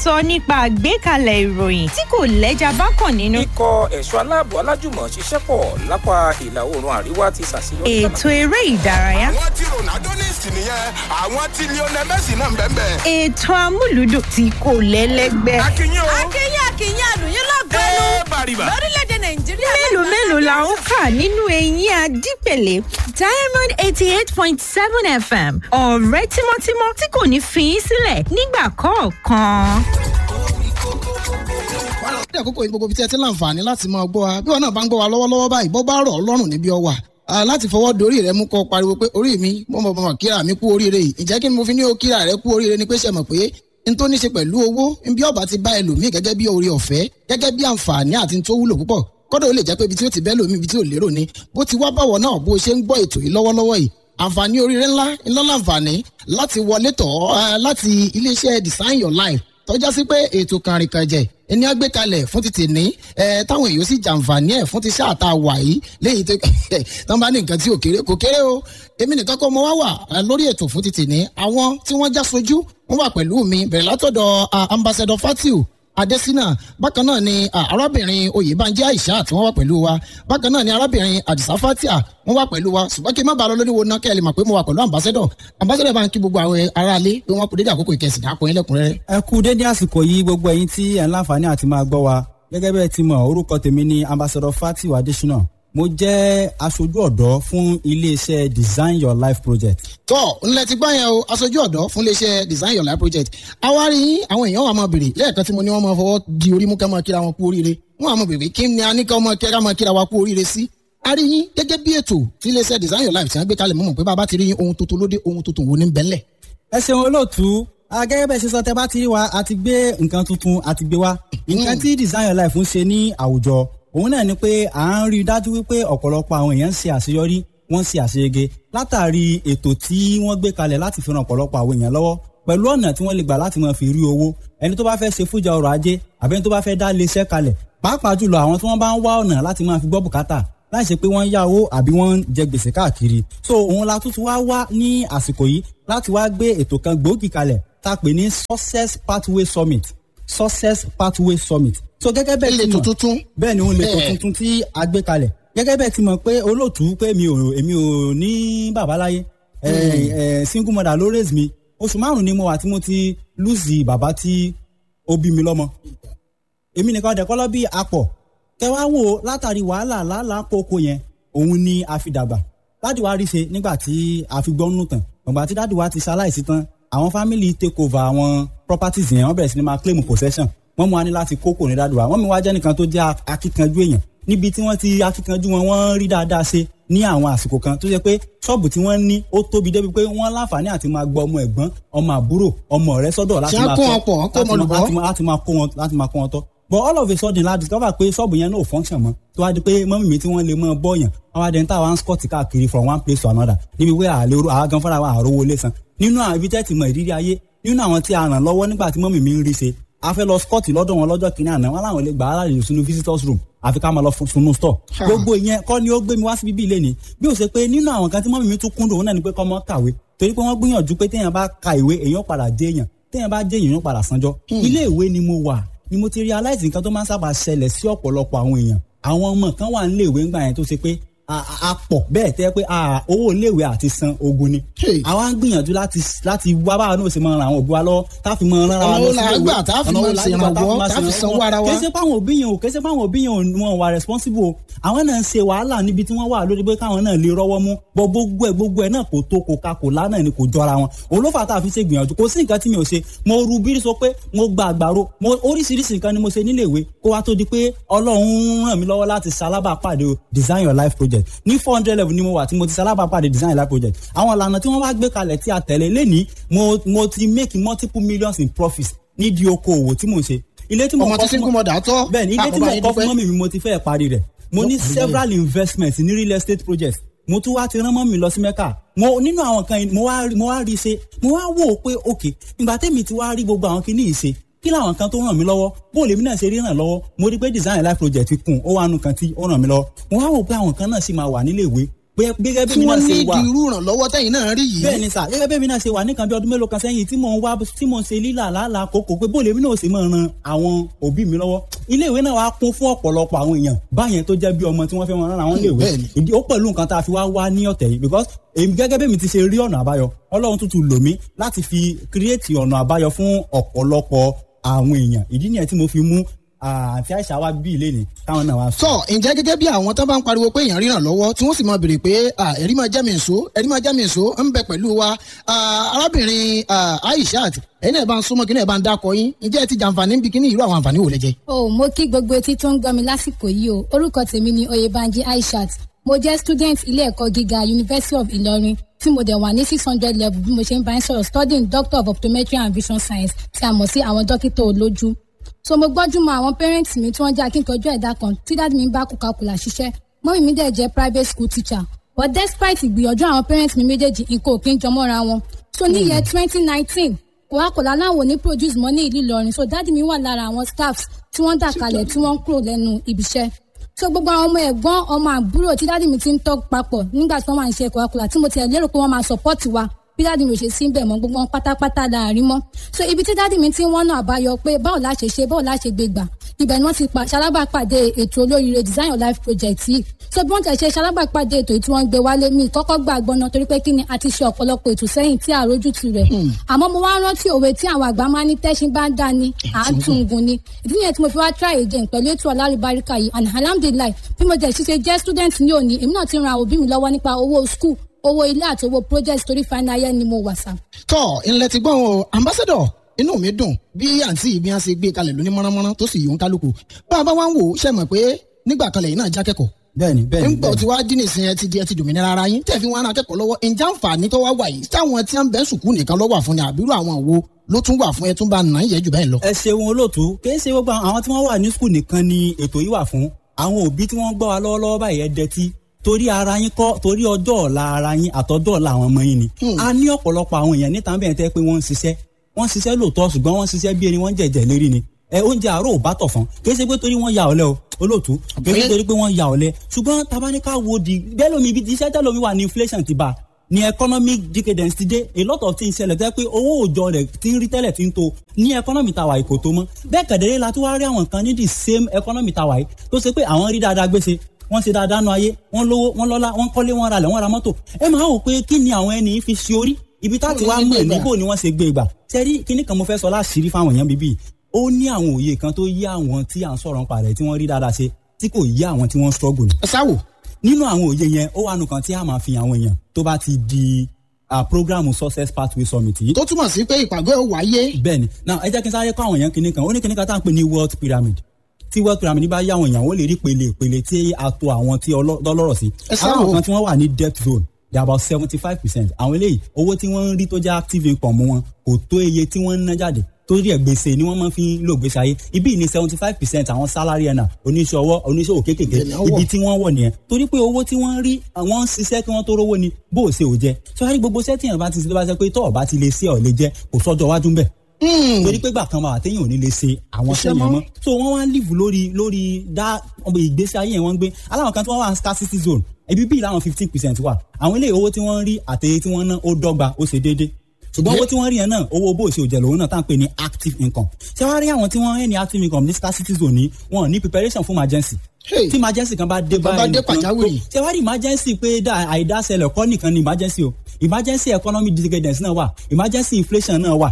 sọ nípa àgbékalẹ̀ ìròyìn tí kò lẹ́jà bákan nínú. ikọ̀ ẹ̀ṣọ́ aláàbò alájùmọ̀ ṣiṣẹ́ pọ̀ lápá ìlà oòrùn àríwá ti ṣàṣeyọrí. ètò eré ìdárayá. àwọn tí ronaldo ní ìsìn nìyẹn àwọn tí lionel messi náà ń bẹ́ẹ̀ bẹ́ẹ̀. ètò amúlùdùn tí kò lẹ́lẹ́gbẹ́. akínyìn o. akínyìn akínyìn àlùyìn lọ́gbẹ́nu ẹ bàrìbà. lórílẹ̀‐èdè nàìjíríà. mélòó mélòó la ń kà nínú eyín adípèlé diamond eighty eight point seven fm ọ̀rẹ́ tímọ́tímọ́ tí kò ní fi í sílẹ̀ nígbà kọ̀ọ̀kan. ní àkókò yìí gbogbo ibi tí ẹ ti láǹfààní láti máa gbọ́ wa bí wọn náà bá ń gbọ́ wa lọ́wọ́lọ́wọ́ báyìí bọ́ bá rọ̀ ọ́ lọ́rùn níbi ọ wà láti fọwọ́ dorí rẹ mú kọ pariwo pé orí mi mo mọ̀ mọ̀ kíra mi kú oríire yìí ǹjẹ́ kí ni mo fi ní o kíra rẹ kú oríire ni pé ṣe mọ̀ pé n tó ní ṣe pẹ̀lú owó bí ọba ti bá ẹlòmíì gẹ́gẹ́ bí orí ọ̀fẹ́ gẹ́gẹ́ bí àǹfààní àti tó wúlò púpọ̀ kọ́dọ̀ ó lè jẹ́ pé ibi tí ó ti bẹ́ lòmíì ibi tí ò lérò ni bó ti wá báwọ̀ náà bó ṣe ń gbọ́ ètò yìí lọ́wọ́lọ́wọ́ yìí àǹfààní oríire ńlá ńlá láǹfààní láti wọlé tọ̀ ọ́ láti iléeṣẹ́ design your life tọ́já sí pé ètò kànrìnkànjẹ̀ ẹni á gbé kalẹ̀ fún ti tèní ẹ táwọn èèyàn sì jàǹfààní ẹ̀ fún ti sáà tá a wà yìí léyìí tó tán bá ní nǹkan tí ò kéré kò kéré o èmi nìkan kọ́ mo wá wà lórí ètò fún ti tèní àwọn tí wọ́n já sojú wọ́n wà pẹ̀lú mi bẹ̀rẹ̀ látọ̀dọ̀ ambassador fatiu adesina bákan náà ni arábìnrin oyèbánjẹ aisha tí wọ́n wà pẹ̀lú wa bákan náà ni arábìnrin adisa fatia wọ́n wà pẹ̀lú wa ṣùgbọ́n kí n má bàa lọ lórí wo náà kẹ́ ẹ lè mọ̀ pé mo wà pẹ̀lú ambassador ambassador bá ń kí gbogbo àwọn aráalé pé wọ́n kú dédé àkókò ìkẹsìn dákun yín lẹ́kùnrẹ́rẹ́. ẹ kú dédé àsìkò yìí gbogbo ẹ̀yin tí ẹ ń láǹfààní àti máa gbọ́ wa gẹ́gẹ́ bẹ́ẹ̀ ti mọ̀ orúkọ tèmi ni ambassador fatiu adesina mo jẹ́ aṣojú ọ̀dọ́ fún iléeṣẹ́ design your life project. tọ́ ńlẹ̀ ti gbọ́ yẹn o aṣojú ọ̀dọ́ fún iléeṣẹ́ design your life project àwárí àwọn èèyàn wà máa bèrè lẹ́ẹ̀kan tí mo ní wọ́n máa fọwọ́ di orí mú ká máa kíra wọn kú oríire wọ́n á máa bèrè kí ni a ní ká máa kíra máa kíra wa kú oríire sí. a rí yín gẹ́gẹ́ bí ètò tí iléeṣẹ́ design your life ti ń gbé kalẹ̀ mọ́mọ́ pé bàbá ti rí yín ohun tuntun lóde ohun tuntun wo ní bẹ́ńlẹ̀. ẹ ṣeun olóòtú gẹ́gẹ́ bẹ́ẹ̀ ṣe sọ tẹ bá ti wa a ti gbé nǹkan tuntun a ti gbé wa nǹkan tí design your life ń ṣe ní àwùjọ òun náà ni pé à ń rí i dájú wípé ọ̀pọ̀lọpọ̀ àwọn èèyàn ń ṣe àṣeyọrí wọ́n ń ṣe àṣeyege látàrí ètò tí wọ́n gbé kalẹ̀ láti fi ran ọ̀pọ̀lọpọ̀ àwọn èèyàn lọ́wọ́ pẹ̀lú ọ̀nà tí wọ́n lè gbà láti máa fi rí owó ẹni tó bá fẹ́ ṣe fújà ọrọ̀ ajé àbí ẹni tó bá fẹ́ dá iléeṣẹ́ kalẹ̀ pàápàá jùlọ àwọn tí wọ́n bá ń wá ọ̀nà láti máa fi gbọ́ bùkátà láì ṣe pé wọ́n yá owó àbí wọ́n ń jẹ gbèsè káàkiri so òun la tún ti wá wá ní àsìkò yìí láti wá gbé ètò kan gbòógì kalẹ̀ tá a pè ní success pathway summit success pathway summit so gẹ́gẹ́ bẹ́ẹ̀ ilé ti mọ̀ tuntun bẹ́ẹ̀ ni òun lè tó Bẹ́ẹ̀. tuntun tí a gbé kalẹ̀ gẹ́gẹ́ bẹ́ẹ̀ ti mọ̀ pé olóòtú pé mi ò èmi ò ní bàbá láyé ẹ ẹ single mother ló raise mi oṣù márùn ni mo wà tí mo ti lùzì bàbá tí ó bí mi lọ́mọ èmi nìkan dẹ̀kọ́ lọ́ bí apọ̀ kẹ wá wò ó látàrí wàhálà làálàá kókó yẹn òun ni a fi dàgbà dáàdì wa rí ṣe nígbà tí a fi gbọ́ nù tán ọ̀gbà tí dáàdì wa ti ṣaláìsí tán àwọn family take over àwọn properties yẹn wọ́n bẹ̀rẹ̀ sí ni máa claim possession wọ́n mú wa ní láti kókò ní dáàdì wa wọ́n mi wá jẹ́ nìkan tó jẹ́ akíkanjú èèyàn níbi tí wọ́n ti akíkanjú wọn wọ́n rí dáadáa ṣe ní àwọn àsìkò kan tó jẹ́ pé ṣọ́ọ̀bù tí wọ́n ní ó tóbi débi pé wọ́n láǹfààní àti máa gbọ́ ọmọ ẹ̀gbọ́n ọmọ àbúrò ọmọ ọ̀rẹ́ sọ́dọ̀ láti Ṣé á máa kó tọ́- wọn pọ̀, kó láti wọn máa- lùbọ́? láti máa- láti máa kó wọn láti máa kó wọn tọ́ but all of a sudden la discover pé ṣọ́ọ̀bù yẹn náà ò function mọ́ tó wá di pé mọ́mí mi tí wọ́n lè mọ́ bọ́ọ̀yàn wọ́n wá dẹ̀ ń tà wá ń scott káàkiri from one place to another níbi pé àlè àwa gan fúnra wa àrówó lé san nínú àwọn ibi tẹ́tì mọ ìrírí ayé nínú àwọn tí a ràn lọ́wọ́ nígbà tí mọ́mí mi ń rí ṣe a fẹ́ lọ scott lọ́dọ̀ wọn lọ́jọ́ kìnìún àná wọn làwọn lè gbà á láàyè sínú visitors room àfi ká máa lọ fún- sunu store Ha. gbogbo ìyẹn kọ́ ni ó gbé mi wá sí bíbí ilé ni bí ó ṣe pé nínú àwọn kan tí mọ́mí mi tún kúndùn òun náà ni pé kọ́ mọ́ kàwé torí pé wọ́n gbìyànjú pé téèyàn bá ka ìwé èèyàn padà dé èèyàn téèyàn bá dé èèyàn padà sanjọ́ ilé ìwé ni mo wà ni mo ti realize nǹkan tó máa ń sábà ṣẹlẹ̀ sí ọ̀pọ̀lọpọ̀ àwọn èèyàn àwọn ọmọ kan wà nílé ìwé ńgbà yẹn tó ṣe pé a- a a pọ̀ bẹ́ẹ̀ tẹ́ pé a- owó iléèwé àti san ogun ni Hey. àwa ń gbìyànjú láti láti wá báwa náà ṣe máa ran àwọn òbí wa lọ́wọ́ tá a fi máa ran ara wa Ọ̀nà lọ wo la sílé ìwé. gbà tá a fi Ọ̀nà wo máa la gbà tá a fi ṣèrànwọ́, máa tá a fi ṣèrànwọ́. sanwó ara wa? Kì í ṣe páwọn òbí yẹn o kì í ṣe páwọn òbí yẹn ò wọn wà responsible o àwọn náà ń ṣe wàhálà níbi tí wọ́n wà lórí pé káwọn náà lè rọ́wọ́ mú bọ́ gbogbo ẹ̀ gbogbo ẹ̀ náà kò tó kò ka kò lá náà ni kò jọra wọn òun ló fà tá a fi ṣe gbìyànjú kò sí nǹkan tí mi ò ṣe mo ru bírí sọ pé mo gba àgbàro mo oríṣiríṣi nǹkan ni mo ṣe nílé ìwé kó wá tó di pé ọlọ́run ràn mí lọ́wọ́ láti ṣalábàápàdé o design your life project ní four hundred level ni mo wà tí mo ti ṣalábàápàdé design your life project àwọn ìlànà tí wọ́n wá gbé kalẹ̀ tí a tẹ̀lé lénìí mo mo ti make multiple millions in profits nídìí okòòwò tí mo ń ṣe ilé tí mo ọmọ kọ́ tí fún single mother tọ́ bẹ́ẹ̀ ni ilé tí mo àkọ́bá yín kọ́ fún dúpẹ́. mọ́mì mi mo ti fẹ́ parí rẹ̀ mo ní Lọ́kùnrin several investments ní real estate projects mo tún wá ti rán mọ́mì lọ sí mẹ́kà mo nínú àwọn kan yìí mo wá rí- mo wá rí i ṣe mo wá wò ó pé ok ìgbà tẹ́mi ti wá rí gbogbo àwọn kinní yìí ṣe kí làwọn kan tó ràn mí lọ́wọ́ bó lèmi náà ṣe rí ràn lọ́wọ́ mo rí pé design life project kùn ó wà nù kan tí ó ràn mí lọ́wọ́ mo wá wò pé àwọn kan náà sì máa wà nílé ìwé pé gẹ́gẹ́ bí tí mi náà wọ́n ní ṣe wà ìdí irú ìrànlọ́wọ́ tẹ̀yìn náà rí yìí. bẹ́ẹ̀ ni sà gẹ́gẹ́ bẹ́ẹ̀ mi náà ṣe wà nìkan bí ọdún mélòó kan sẹ́yìn tí mò ń wá tí mò ń ṣe lílà lálàá kókò pé bóòlù èmi náà sì máa ran àwọn òbí mi lọ́wọ́ ilé ìwé náà wá kún fún ọ̀pọ̀lọpọ̀ àwọn èèyàn báyẹn tó jẹ́ bí ọmọ tí wọ́n fẹ́ wọn rán àwọn ilé ìwé bẹ́ẹ̀ ni. ìdí ó pẹ̀lú nǹkan tá a fi wá wá ní ọ̀tẹ̀ yìí because èmi gẹ́gẹ́ bẹ́ẹ̀ mi ti ṣe rí ọ̀nà àbáyọ ọlọ́run tuntun lò mí láti fi kírètì ọ̀nà àbáyọ fún ọ̀pọ̀lọpọ̀ àwọn èèyàn ìdí nìyẹn tí mo fi mú àti àìsà wa bí ilé ni káwọn náà wá sọ. tọ ǹjẹ́ gẹ́gẹ́ bí àwọn tó bá ń pariwo pé èèyàn ríran lọ́wọ́ tí wọ́n sì máa béèrè pé ah, ẹ̀rí máa jẹ́ mi nsó ẹ̀rí máa jẹ́ mi nsó ń bẹ pẹ̀lú wa Ah, arábìnrin ah, Aishat ẹ̀yin náà bá ń súnmọ́ kí náà bá ń dákọ yín ǹjẹ́ ẹ ti jàǹfààní níbi kíní irú àwọn àǹfààní wò lẹ jẹ. o mo kí gbogbo etí tó ń gbọ́ mi lásìkò yìí o orúkọ tèmi ni oyèbánjí aishat mo jẹ́ student ilé ẹ̀kọ́ gíga university of ìlọrin tí mo dẹ̀ wà ní six hundred level bí mo ṣe ń bá ń sọ̀rọ̀ studying doctor of optometry and vision science tí a mọ̀ sí àwọn dókítà olójú so mo gbọ́jú mọ àwọn parents mi tí wọ́n jẹ́ akíkanjú ẹ̀dá kan tí dáàdi mi bá kùkàkùlà ṣiṣẹ́ mọ́mí mi dẹ̀ jẹ́ private school teacher but despite ìgbìyànjú àwọn parents mi méjèèjì nǹkan ò kí ń jọmọ́ra wọn so ní year twenty nineteen coca-cola láwọn ò ní produce mọ́ ní ìlú ìlọrin so dáàdi mi wà lára àwọn staffs tí wọ́n dà kalẹ̀ tí wọ́n ń kúrò lẹ́nu ibiṣẹ́ so gbogbo àwọn ọmọ ẹ̀gbọ́n ọmọ àbúrò tí dáàdi mi ti ń tọ́ papọ̀ nígbà tí wọ́n máa ń ṣe coca-cola tí mo tiẹ̀ lérò pé wọ́n máa support wa bí dáàdi mi ò ṣe sí bẹ̀ mọ́ gbogbo wọn pátápátá láàrin mọ́ so ibi tí dáàdi mi ti ń wọ́n náà àbáyọ pé báwo la ṣe ṣe báwo la ṣe gbé gbà ibẹ̀ ni wọ́n ti pa ṣalábàpàdé ètò olóríire design your life project yìí so bí wọ́n ti ṣe ṣalábàpàdé ètò yìí tí wọ́n gbé wálé mi kọ́kọ́ gbà gbọ́nà torí pé kí ni a ti ṣe ọ̀pọ̀lọpọ̀ ètò sẹ́yìn tí àrójútu rẹ̀ àmọ́ mo wá rántí òwe tí àwọn àgbà máa ní tẹ́ṣin bá ń dá ni à ń tún gun ni ìdí nìyẹn tí mo fi wá try again pẹ̀lú ètò ọ̀làlùbáríkà yìí and alhamdulilayi bí mo jẹ́ ṣiṣẹ́ jẹ́ student ní òní èmi náà ti ran àwọn òbí mi lọ́wọ́ nípa owó school owó ilé àti owó project torí final year ni mo wà sá. tọ ilẹ̀ ti gbọ́n o ambassador inú mi dùn bí àǹtí ìbí wọn ṣe gbé kalẹ̀ lóní mọ́nàmọ́ná tó sì yòó ń kálukú bá a bá wá ń wò ó ṣe mọ̀ pé nígbà kan lẹ́yìn náà já kẹ́kọ̀ọ́ bẹ́ẹ̀ni bẹ́ẹ̀ni nígbà tí wàá dín nìsín ẹ ti di ẹ ti dòmìnira ara yín tẹ̀ fi wọn ara kẹ́kọ̀ọ́ lọ́wọ́ ǹjẹ́ àǹfààní tó wá wà yìí táwọn tí wọ́n bẹ́ sùkú nìkan lọ́wọ́ àfún ni àbírú àwọn wo ló tún wà fún ẹ tún bá nà ń yẹ jù bẹ́ẹ̀ lọ. ẹ ṣeun olóòtú kì í ṣe gbogbo àwọn tí wọ́n wà ní skul nìkan ni ètò yìí wà fún àwọn òbí tí wọ́n gbọ́ wa lọ́wọ́lọ́wọ́ báyìí ẹ dẹtí torí ara yín kọ́ torí ọjọ́ ọ̀la ara yín àtọ́jọ́ ọ̀la àwọn ọmọ yín ni a ní ọ̀pọ̀lọpọ̀ àwọn èèyàn níta bẹ́ẹ̀ tẹ́ pé wọ́n ń ṣiṣẹ́ wọ́n ń ṣiṣẹ́ lóòótọ́ ṣùgbọ́n wọ́n ń ṣiṣẹ́ bí ẹni wọ́n ń jẹ̀jẹ̀ lérí ni ẹ oúnjẹ àárọ̀ ò bá tọ̀ fún kì í ṣe pé torí wọ́n ya ọ̀lẹ o olóòtú kì í ṣe torí pé wọ́n ya ọ̀lẹ ṣùgbọ́n tabaníkà wo di bẹ́ẹ̀ lómi ibi iṣẹ́ tẹ́lómi wà ní inflation ti bá a ní economic decadence ti dé a lot of things ṣẹlẹ̀ tẹ́ pé owó òòjọ́ rẹ̀ ti ń rí tẹ́lẹ̀ ti ń to ní economy tàwa yìí kò tó mọ́ bẹ́ẹ̀ kẹ̀dẹ̀rẹ́ la tún wá rí àwọn kan ní the same economy tàwa yìí tó ṣe pé àwọn rí dáadáa gbèsè wọ́n ṣe dáadáa nu ayé wọ́n lówó wọ́n lọ́lá wọ́n kọ́lé wọ́n ralẹ̀ wọ́n ra mọ́tò ẹ máa wò pé kí ni àwọn ẹni fi ṣe orí ibi tá ti wá mọ̀ níbo ni wọ́n ṣe gbé gbà sẹ́rí kíní kan mo fẹ́ sọ láṣìírí fáwọn èèyàn bíbí ó ní àwọn òye kan tó yé àwọn tí à ń sọ̀rọ̀ nípa rẹ̀ tí wọ́n rí dáadáa ṣe tí kò yé àwọn tí wọ́n struggle ni ẹ sáwò nínú àwọn òye yẹn ó wà nù kan tí a máa fi àwọn èèyàn tó bá ti di uh, programu success pathway summit yìí. tó túmọ̀ sí pé ìpàgọ́ ẹ̀ wáyé bẹ́ẹ̀ni now ẹ jẹ́ kí n sáré kọ́ àwọn èèyàn kìnnìkan kan ó ní kìnnìkan kan tá à ń pè ní wealth pyramid tí wealth pyramid bá yá àwọn èèyàn wọ́n lè rí pele pele tí a to àwọn tí ọlọ́rọ̀ sí. Ẹ sáà àwọn wò. kan tí wọ́n wà ní debt zone they are about seventy five percent àwọn eléyìí owó tí wọ́n ń rí tó jẹ́ active income wọn kò tó iye tí wọ́n ń ná jáde torí ẹ̀ gbèsè ni wọ́n máa fi ń lò gbèsè ayé ibi ní seventy five percent àwọn salary earner oníṣòwò oníṣòwò kéékèèké Ìbẹ̀rẹ̀ wọ̀. ibi tí wọ́n wọ̀ nìyẹn torí pé owó tí wọ́n rí àwọn ń ṣiṣẹ́ kí wọ́n tó rówó ni bó o ṣe ò jẹ́ sọ́wọ́n gbogbo sẹ́tì yẹn bá ti ṣe tó bá ṣe pé tọ́ ọ̀ bá ti lè ṣe ọ̀ lè jẹ́ kò sọ́jọ́ wájú ń bẹ̀ torí pé gbà kan wà téèyàn ò ní lè ṣe àwọn Iṣẹ́ sẹ́yìn mọ́. mọ́ so wọ́n wá ń live lórí lórí dá ọmọ ìgbésí ayé yẹn wọ́n ń gbé aláwọn kan tí wọ́n wà ní scarcity zone ibi bíi láwọn fifteen percent wà àwọn ilé owó tí wọ́n ń rí àtẹ̀yẹ tí wọ́n ná ó dọ́gba ó ṣe déédé ṣùgbọ́n owó tí wọ́n rí yẹn náà owó bó ṣe òjẹ̀ lòun náà tá à ń pè ní active income ṣé wàá rí àwọn tí wọ́n ń ní active income ní scarcity zone ní wọn ò ní preparation fún emergency Hey. tí emergency kan bá dé Bá báyìí dé nìkan pàjáwìrì. tó- ṣé wàá rí emergency pé dá àìdáṣẹlẹ̀ kọ́ nìkan ni emergency o emergency economic decadence náà wà emergency inflation náà wà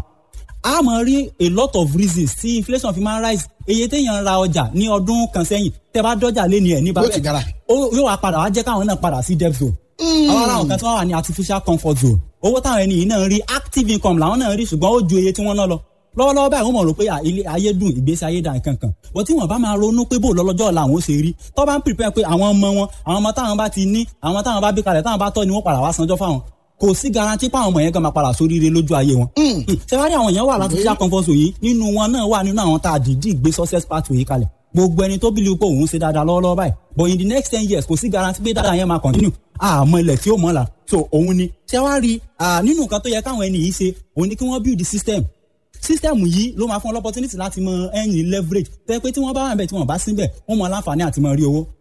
a máa rí a lot of reasons tí inflation fi máa ń rise iye téèyàn ń ra ọjà ní ọdún kan sẹ́yìn tẹ́ bá dọ́jà lé ní ẹ̀ ní Yóò ti gara. ó yóò wá padà wá jẹ́ káwọn náà padà sí debt zone àwọn ará àwọn kan tí wọ́n wà ní artificial comfort zone owó táwọn ẹni yìí náà ń rí active income làwọn náà ń rí ṣùgbọ́n ó ju iye tí wọ́n ná lọ lọ́wọ́lọ́wọ́ báyìí wọ́n mọ̀ rò pé à, ilé ayé dùn ìgbésí ayé dà nǹkan kan bọ́ tí wọ́n bá máa ronú pé bò lọ́lọ́jọ́ ọ̀la àwọn ó ṣe rí tó bá ń prepare pé àwọn ọmọ wọn àwọn ọmọ táwọn bá ti ní àwọn táwọn bá bí kalẹ̀ táwọn bá tọ́ ni wọ́n padà wá sanjọ́ fáwọn kò sí garanti pé àwọn ọmọ yẹn gan máa padà sóríire lójú ayé wọn. ṣé wàá rí àwọn èèyàn wà láti fi comfort zone yìí nínú wọn náà wà nínú àwọn tá a dìídì gbé success pathway yìí kalẹ̀ gbogbo ẹni tó bílíọ̀ pé òun ṣe dáadáa lọ́wọ́lọ́wọ́ báyìí but in the next ten years kò sí garanti pé dáadáa yẹn máa continue àmọ́ ilẹ̀ tí ó mọ̀ la so òun ni ṣé wàá rí ah, nínú nǹkan tó yẹ káwọn ẹni yìí ṣe òun ni kí wọ́n build the system system yìí ló máa fún ọ opportunity láti mọ ẹyìn leverage tẹ pé tí wọ́n bá wà níbẹ̀ tí wọ́n bá síbẹ̀ wọ́n mọ aláǹfààní àti mọ rí owó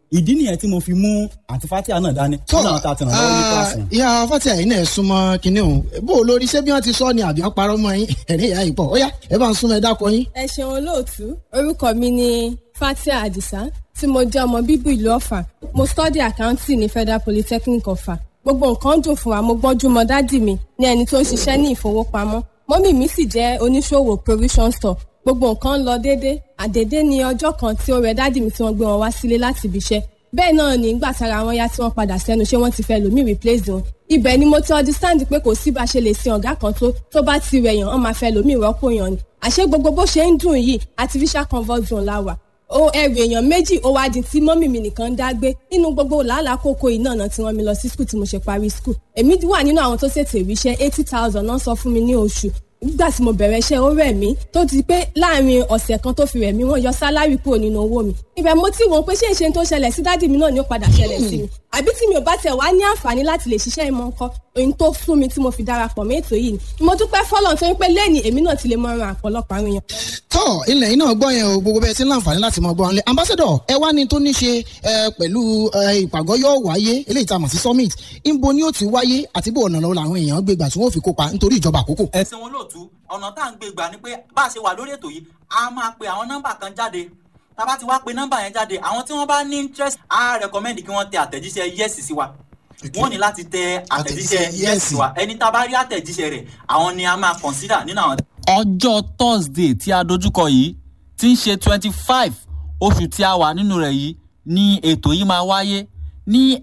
ìdí nìyẹn tí mo fi mú àti fatia náà dání tó náà ta tẹ̀ràn lọ́wọ́ ní kíláàsì. ìyá fatia yìí náà súnmọ́ kinní o bó o lórí ṣé bí wọ́n ti sọ ni àbí wọ́n parọ́ mọ́ yín ẹ̀rín ìyá yìí pọ̀ ó yá ẹ bá ń súnmọ́ ẹ dákọ yín. ẹ ṣeun olóòtú orúkọ mi ni fatia adisa tí mo jẹ́ ọmọ bíbí ìlú ọ̀fà mo study accounting ní federal polytechnic ọ̀fà gbogbo nǹkan dùn fún wa mo gbọ́njú mọ dádì mi ní ẹni tó ń ṣiṣẹ́ ní ìfowópamọ́ mọ́mì mi sì jẹ́ oníṣòwò provision store gbogbo nǹkan ń lọ déédé àdédé ní ọjọ́ kan tí ó rẹ dádì mi tí wọ́n gbé wọn wá sílé láti ibi iṣẹ́ bẹ́ẹ̀ náà ní ìgbà tára wọn yá tí wọ́n padà sẹ́nu ṣé wọ́n ti fẹ́ lòmíì replace wọn ibẹ̀ ni mo ti understand pé kò sí bá ṣe lè sin ọ̀gá kan tó tó bá ti rẹ̀ yàn wọ́n máa fẹ́ lòmíì rọ́pò yàn ni àṣé gbogbo bó ṣe ń dùn yìí artificial convert zone la wà o ẹrù èèyàn méjì ó wá di tí mọ́mì mi nìkan ń dá gbé nínú gbogbo làálàá kókó iná náà tí wọ́n mi lọ sí skul tí mo ṣe parí skul èmi wà nínú àwọn tó ṣètò ìríṣẹ́ eighty thousand náà sọ fún mi ní oṣù nígbà tí mo bẹ̀rẹ̀ iṣẹ́ ó rẹ̀ mí tó ti pé láàrin ọ̀sẹ̀ kan tó fi rẹ̀ mí wọ́n yọ sálárì kúrò nínú owó mi ibẹ̀ mo ti wọ́n pé ṣé ìṣe tó ṣẹlẹ̀ sí dádì mi náà ni ó padà ṣẹlẹ̀ sí mi àbí tí mi ò bá tẹ̀ wá ní àǹfààní láti lè ṣiṣẹ́ ìmọ̀ nǹkan ohun tó fún mi tí mo fi darapọ̀ mọ́ ètò yìí ni mo dúpẹ́ fọ́lọ́n tó ń pé lẹ́yìn èmi náà ti lè mọ ran àpọ̀lọpọ̀ àwọn èèyàn. tọ́ ilẹ̀ yìí náà gbọ́ yẹn o gbogbo bẹ́ẹ̀ ti ń láǹfààní láti mọ gbọ́ wọn lé ambassador ẹ wá ní tó ní ṣe ẹ, pẹ̀lú ẹ, ìpàgọ́ yóò wáyé eléyìí tá a mọ̀ sí summit ńbo ni ó ti wáyé àti bó ọ̀nà lọ́wọ́ làwọn èèyàn gbé gbà tí wọ́n fi kópa nítorí ìjọba àkókò. ẹ̀sìn wọn lóòtú ọ̀nà tá à ń gbé gbà ni pé bá a ṣe wà lórí ètò yìí a máa pe àwọn nọ́mbà kan jáde tá a bá ti wá pe nọ́mbà yẹn jáde àwọn tí wọ́n bá ní interest á recommend kí wọ́n tẹ àtẹ̀jíṣẹ́ yes sí wa wọ́n ní láti tẹ àtẹ̀jíṣẹ́ Àtẹ̀jíṣẹ́ yes yes. sí wa ẹni tá a bá rí àtẹ̀jíṣẹ́ rẹ̀ àwọn ni a máa consider nínú àwọn. ọjọ́ thursday tí a dojúkọ yìí tí ń ṣe twenty five oṣù tí a wà nínú rẹ̀ yìí ni ètò yìí máa wáyé ní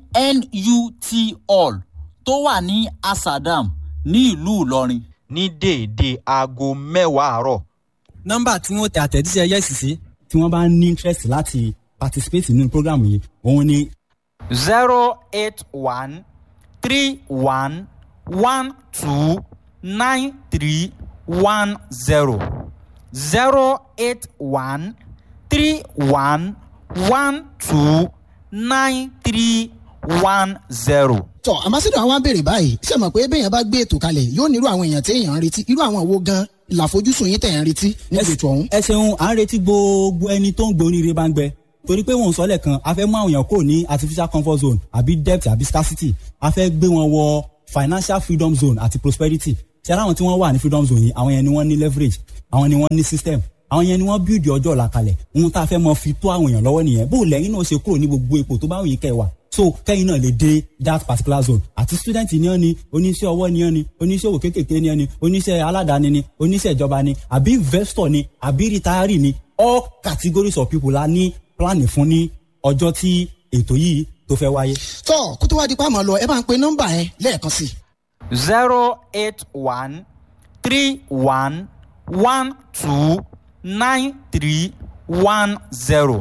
nut hall tó wà ní asadam ní ìlú ìlọrin. ní déédéé aago mẹ́wàá àárọ̀. nọ́mbà tí wọ́n tẹ àtẹ̀jíṣẹ́ yẹ́sì sí tí wọ́n bá ní interest láti participate nínú program yìí òun ni zero eight one three one one two nine three one zero zero eight one three one one two nine three one zero. tọ́ ambassador àwọn abèrè báyìí ṣe mọ̀ pé bẹ́ẹ̀yàn bá gbé ètò kalẹ̀ yóò nírú àwọn èèyàn tí èèyàn ń retí irú àwọn wo gan làfojúsùn yín tẹ̀ ń retí níbi ètò ọ̀hún. ẹ ṣeun à ń retí gbogbo ẹni tó ń gbé oríire bá ń gbẹ torí pé wọn ò sọ lẹ́ẹ̀kan a fẹ́ mú àwọn èèyàn kò ní artificial comfort zone àbí debt àbí scarcity a fẹ́ gbé wọn wọ financial freedom zone àti prosperity ṣe ara àwọn tí wọ́n wà ní freedom zone yìí àwọn yẹn ni wọ́n ní leverage àwọn ni wọ́n ní system àwọn yẹn ni wọ́n build ọjọ́ ọ̀la kalẹ̀ ohun tá a fẹ́ mọ fi tó àwọn èèyàn lọ́wọ́ nìyẹn bó lẹ́yìn náà ṣe kúrò ní gbogbo ipò tó bá wù yín kẹ́ ẹ wà so kẹ́yìn náà lè dé that particular zone àti student ni ọ́ ni oníṣẹ́ ọwọ́ ni ọ́ ni oníṣòwò kéékèèké ni ọ́ ni oníṣẹ́ aládàáni ni oníṣẹ́ ìjọba ni àbí investor ni àbí retiree ni all categories of people la ní planning fún ní ọjọ́ tí ètò yìí tó fẹ́ wáyé. tọ́ kó tó wá di pa àmọ́ lọ ẹ bá ń pe nọ́mbà yẹn lẹ́ẹ̀kan sí i. zero eight one three one one two nine three one zero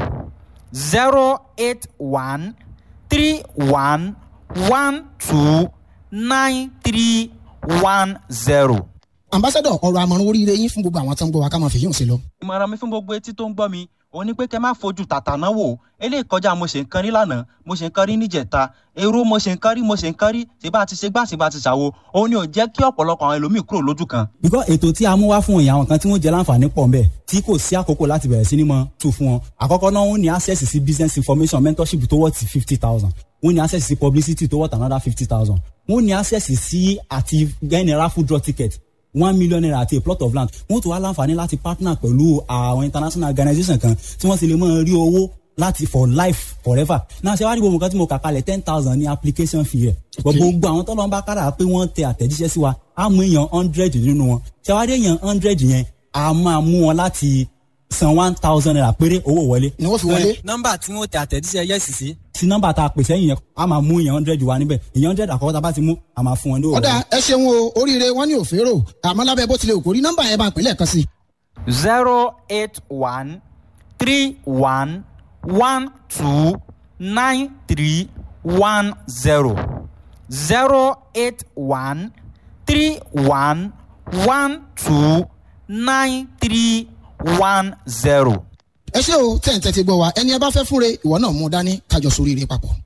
zero eight one three one one two nine three one zero. ambassador ọ̀rọ̀ àmọ̀ràn oríire yín fún gbogbo àwọn tó ń gbọ́ wa ká máa fi yóò sí lọ. ìmọ̀ràn mi fún gbogbo etí tó ń gbọ́ mi òun ni pé kẹ́ má fojú tàtà náà wò eléyìí kọjá mo ṣe nǹkan rí lánàá mo ṣe nǹkan rí níjẹta èrò mo ṣe nǹkan rí mo ṣe nǹkan rí ṣé bá ti ṣe gbá ṣe bá ti ṣàwo òun ni ò jẹ́ kí ọ̀pọ̀lọpọ̀ àwọn ẹlòmíì kúrò lójú kan. because ètò tí a mú wá fún ìyá àwọn kan tí wọ́n jẹ́ láǹfààní pọ̀ nbẹ̀ tí kò sí àkókò láti bẹ̀rẹ̀ sí ni mọ tù fún wọn àkọ́kọ́ náà wọ́n ní access sí business information mentorship tó worth fifty thousand wọ́n ní access sí publicity tó worth another fifty thousand wọ́n ní access sí àti general food draw ticket one million naira àti a plot of land wọ́n tún wá láǹfààní láti partner pẹ̀lú àwọn international organisation kan tí wọ́n sì lè mọ rí owó láti for life forever náà ṣe wá rí gbogbo nǹkan tí mo kà kalẹ̀ ten thousand ní application fee rẹ̀ gbogbo àwọn tọ́lọ́ ń bá kára pé wọ́n tẹ àtẹ̀jíṣẹ́ sí wa á mú èèyàn hundred nínú wọn ṣe wá rí èèyàn hundred yẹn a máa mú wọn láti san one thousand naira péré owó wọlé. ni wọ́n fi wọlé. nọ́mbà tí wọ́n tẹ àtẹ̀jíṣẹ́ yẹ́sì sí. sí nọ́mbà tá a pèsè yìnyẹn a máa mú èèyàn hundred wa níbẹ̀ èèyàn hundred àkọ́kọ́ tá a bá ti mú a máa fún wọn ní òwò. ọ̀dà ẹ ṣeun o oríire wọn ní òférò àmọ́ lábẹ́ bó tilẹ̀ òkórí nọ́mbà yẹn bá ń pè lẹ́ẹ̀kan sí i. zero eight one three one one two nine three one zero zero eight one three one one two nine three one zero. ẹ ṣé o tẹ̀ ń tẹ́tí gbọ́ wa ẹni ẹ bá fẹ́ fúnre ìwọ náà mú dání kájọ sóríire papọ̀.